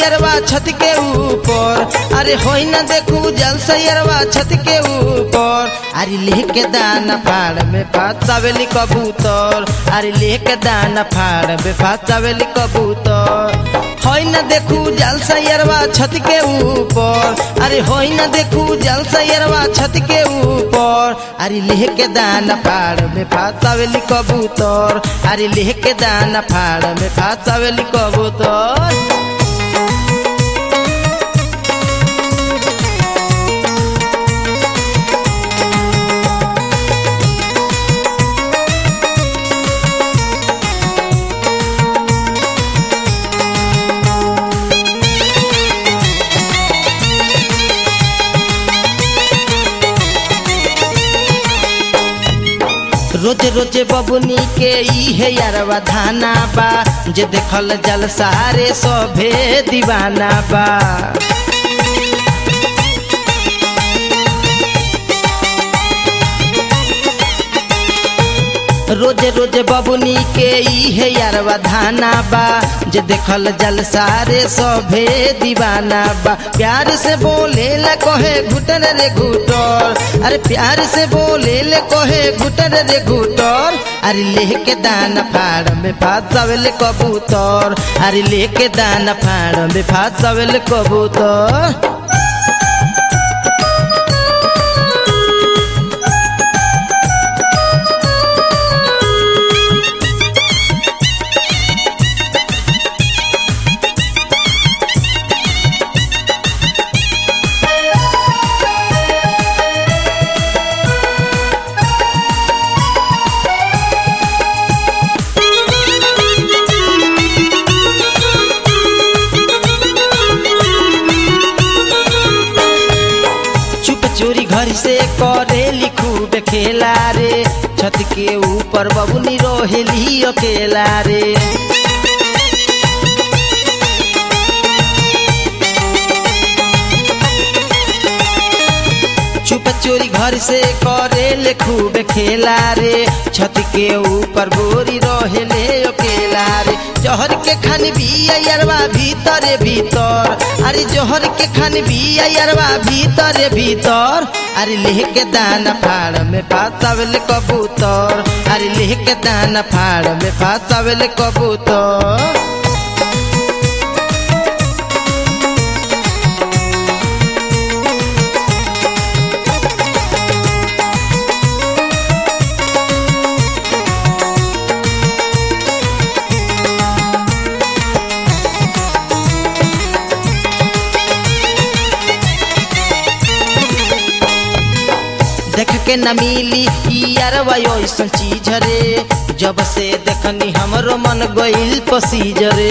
सैरवा छत के ऊपर अरे होई न देखू जल सैरवा छत के ऊपर अरे लेके दाना फाड़ में फासावेली कबूतर अरे लेके दाना फाड़ में फासावेली कबूतर होई न देखू जल सैरवा छत के ऊपर अरे होई न देखू जल सैरवा छत के ऊपर अरे लेके दाना फाड़ में फासावेली कबूतर अरे लेके दाना फाड़ में फासावेली कबूतर रोज रोज बबुनी के इहे यारवा धाना बा जे देखल जल सारे सभे दीवाना बा रोज रोज बबुनी के इहे यारवा धाना बा जे देखल जल सारे सभे दीवाना बा प्यार से बोले ल कहे घुटन रे घुटर अरे प्यार से बोले ले कहे घुटन रे घुटर अरे लेके दाना फाड़ में फासावेल कबूतर अरे लेके दाना फाड़ में फासावेल कबूतर चुप चोरी घर से करे लिखू खेला रे छत के ऊपर बबुनी रोहेली अकेला रे चुप चोरी घर से करे ले खूब खेला रे छत के ऊपर बोरी रोहेले अकेला रे जहर के खान भी अयरवा भीतर भीतर अरे जहर के खान भी अयरवा भीतर भीतर अरे लेके दाना फाड़ में फासावेल कबूतर अरे लेके दाना फाड़ में फासावेल कबूतर देख के न मिली यारवा ऐसन चीज रे जब से देखनी हमरो मन गइल पसीज रे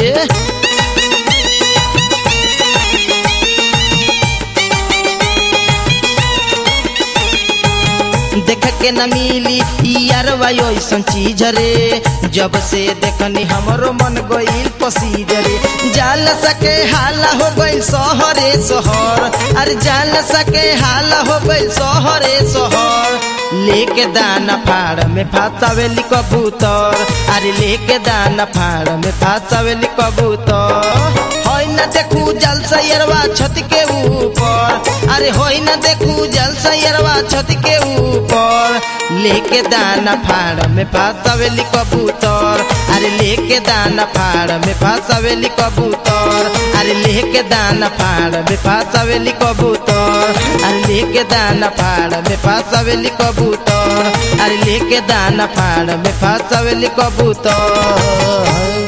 देख के न मिली यारवा ऐसन चीज रे जब से देखनी हमरो मन गइल पसीज रे जाल सके हाला हो गइल सहरे सहर अरे जाल सके हाला हो गइल सहरे सहर लेके दाना फाड़ में फासावेली कबूतर अरे लेके दाना फाड़ में फासावेली कबूतर होई न देखू जल सैरवा छत के ऊपर अरे होई न देखू जल सैरवा छत के ऊपर लेके दाना फाड़ में फासावेली कबूतर अरे लेके दाना फाड़ में फासावेली कबूतर अरे लेके दाना फाड़ में फासावेली कबूतर अरे लेके दाना फाड़ में फासावेली कबूतर अरे लेके दाना फाड़ में फासावेली कबूतर